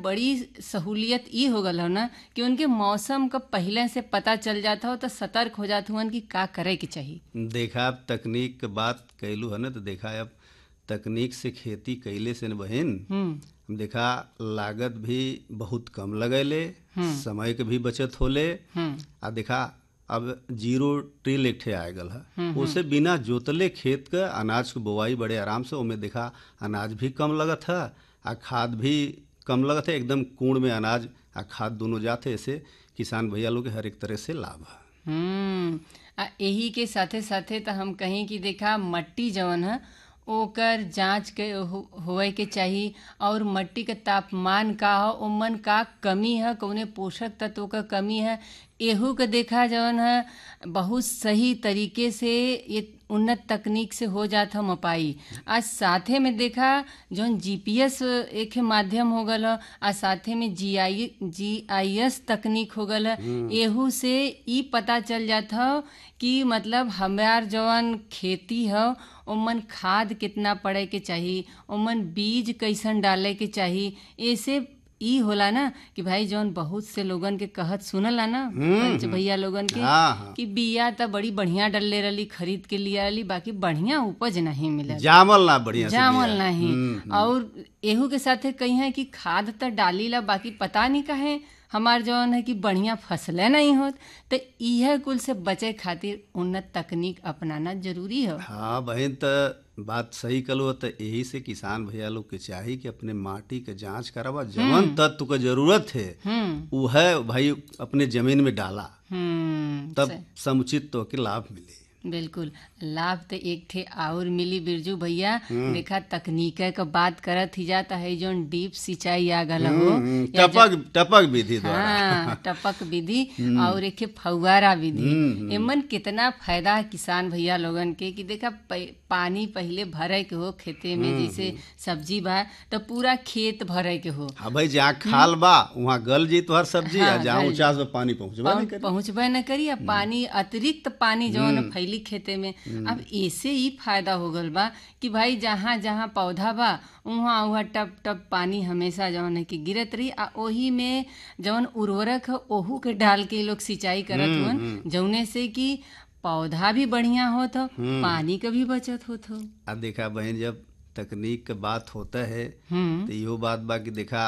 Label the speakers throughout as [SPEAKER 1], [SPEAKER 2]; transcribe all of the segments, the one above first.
[SPEAKER 1] बड़ी सहूलियत ई हो गल हो ना कि उनके मौसम का पहले से पता चल जाता हो तो सतर्क हो जात हुअन कि का करे के चाहिए
[SPEAKER 2] देखा अब तकनीक के बात कैलू है ना तो देखा अब तकनीक से खेती कैले से न बहन
[SPEAKER 1] हम्म
[SPEAKER 2] देखा लागत भी बहुत कम लगैले समय के भी बचत होले
[SPEAKER 1] हम्म
[SPEAKER 2] आ देखा अब जीरो टिल एक ठे आए गल है उसे बिना जोतले खेत के अनाज के बोवाई बड़े आराम से ओमे देखा अनाज भी कम लगत है आ खाद भी कम लगत है एकदम कूड़ में अनाज आ खाद दोनों जाते ऐसे किसान भैया लोग के हर एक तरह से लाभ है
[SPEAKER 1] हम्म आ यही के साथे साथे तो हम कहीं कि देखा मट्टी जवन है ओकर जांच के हो, होए के चाही और मट्टी के तापमान का हो ओमन का कमी है कौने पोषक तत्व का कमी है एहू के देखा जवन है बहुत सही तरीके से ये उन्नत तकनीक से हो जात है मपाई आज साथे में देखा जौन जीपीएस एक माध्यम हो गल ह, आ साथे में जीआई जीआईएस तकनीक हो गल ह। एहू से ई पता चल जात ह कि मतलब हमार जवन खेती ह ओमन खाद कितना पड़े के चाही ओमन बीज कैसन डाले के चाही ऐसे ई होला ना कि भाई जौन बहुत से लोगन के कहत सुनला ना पंच भैया लोगन के
[SPEAKER 2] हाँ हाँ
[SPEAKER 1] कि बिया त बड़ी बढ़िया डलले रही खरीद के लिए रही बाकी बढ़िया उपज नहीं मिलल
[SPEAKER 2] जामल ना बढ़िया से
[SPEAKER 1] जामल
[SPEAKER 2] बिया।
[SPEAKER 1] नहीं और एहू के साथे कही है कि खाद त डाली ला बाकी पता नहीं कहे हमार जौन है कि बढ़िया फसलें नहीं होत तो इह कुल से बचे खातिर उन्नत तकनीक अपनाना जरूरी है
[SPEAKER 2] हाँ बहन त बात सही कलो तो यही से किसान भैया लोग के चाही कि अपने माटी के जांच करावा जवन तत्व के जरूरत है
[SPEAKER 1] हम्म
[SPEAKER 2] वो है भाई अपने जमीन में डाला
[SPEAKER 1] हम्म
[SPEAKER 2] तब समुचित तो के लाभ मिले
[SPEAKER 1] बिल्कुल लाभ तो एक थे और मिली बिरजू भैया देखा तकनीक का बात करत ही जाता है जोन डीप सिंचाई आ गल हो
[SPEAKER 2] हम्म, टपक टपक विधि द्वारा
[SPEAKER 1] हाँ टपक विधि और एक फौवारा विधि एमन कितना फायदा है किसान भैया लोगन के कि देखा प- पानी पहले भरे के हो खेते में जैसे सब्जी बा तो पूरा खेत भरे के हो
[SPEAKER 2] हाँ भाई जहाँ खाल बा वहाँ गल जी तो हर सब्जी
[SPEAKER 1] हाँ,
[SPEAKER 2] आ जहाँ
[SPEAKER 1] गल
[SPEAKER 2] ऊंचा से पानी पहुँचबा नहीं करी
[SPEAKER 1] पहुँचबे न करी अब पानी अतिरिक्त पानी जौन फैली खेते में अब ऐसे ही फायदा हो गल बा कि भाई जहाँ जहाँ पौधा बा उहाँ उहाँ टप टप पानी हमेशा जौन है कि गिरत रही आ ओही में जौन उर्वरक है ओहू के डाल के लोग सिंचाई करत हुअन जौने से कि पौधा भी बढ़िया होत हो पानी का भी बचत होत हो
[SPEAKER 2] आ देखा बहन जब तकनीक के बात होता है
[SPEAKER 1] हम्म
[SPEAKER 2] तो इहो बात बा कि देखा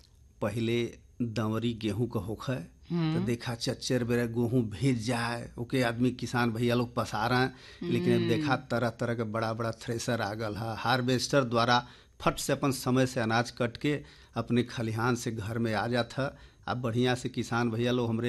[SPEAKER 2] पहले दंवरी गेहूं का होखे तो देखा चच्चर बेरा गेहूं भीज जाए ओके आदमी किसान भैया लोग पसार हैं लेकिन अब देखा तरह तरह के बड़ा बड़ा थ्रेसर आ गल है हार्वेस्टर द्वारा फट से अपन समय से अनाज कट के अपने खलिहान से घर में आ जाता अब बढ़िया से किसान भैया लोग हमरे